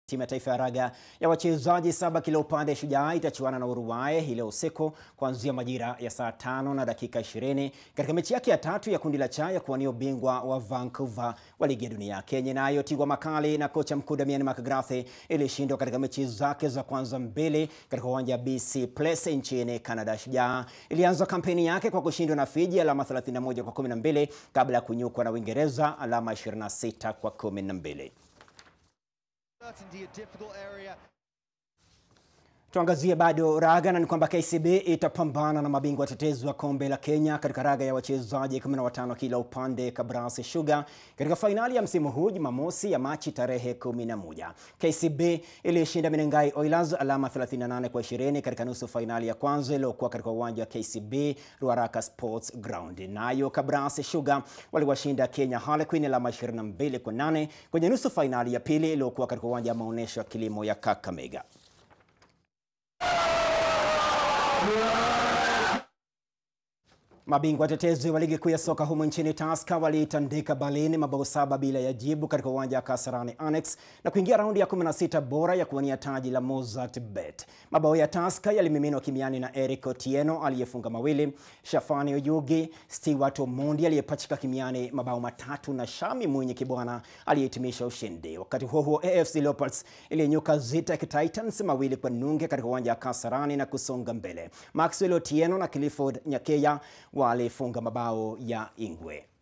Timu ya taifa ya raga ya wachezaji saba kila upande Shujaa itachuana na Uruguay hii leo usiku kuanzia majira ya saa tano na dakika 20 katika mechi yake ya tatu ya kundi la cha ya kuwania ubingwa wa Vancouver wa ligi ya dunia. Kenya nayo Tigwa Makali na kocha mkuu Damian McGrath ilishindwa katika mechi zake za kwanza mbili katika uwanja wa BC Place nchini Canada. Shujaa ilianza kampeni yake kwa kushindwa na Fiji alama 31 kwa 12 kabla ya kunyukwa na Uingereza alama 26 kwa 12. Tuangazie bado raga na ni kwamba KCB itapambana na mabingwa watetezi wa kombe la Kenya katika raga ya wachezaji 15 kila upande Kabrasi Sugar katika fainali ya msimu huu Jumamosi ya Machi tarehe 11. KCB ilishinda Menengai Oilers alama 38 kwa 20 katika nusu fainali ya kwanza iliyokuwa katika uwanja wa KCB Ruaraka Sports Ground. Nayo Kabrasi Sugar waliwashinda Kenya Harlequin alama 22 kwa 8 kwenye nusu fainali ya pili iliyokuwa katika uwanja wa maonyesho ya kilimo ya Kakamega. Mabingwa watetezi wa ligi kuu ya soka humu nchini Tusker waliitandika Berlin mabao saba bila ya jibu katika uwanja wa Kasarani Annex na kuingia raundi ya 16 bora ya kuwania taji la Mozart Bet. Mabao ya Tusker yalimiminwa kimiani na Eric Otieno aliyefunga mawili, Shafani Oyugi, Stewart Omondi aliyepachika kimiani mabao matatu na Shami Mwinyi Kibwana aliyehitimisha ushindi. Wakati huo huo, AFC Leopards ilinyuka Zitek Titans mawili kwa nunge katika uwanja wa Kasarani na kusonga mbele. Maxwell Otieno na Clifford Nyakeya walifunga mabao ya Ingwe.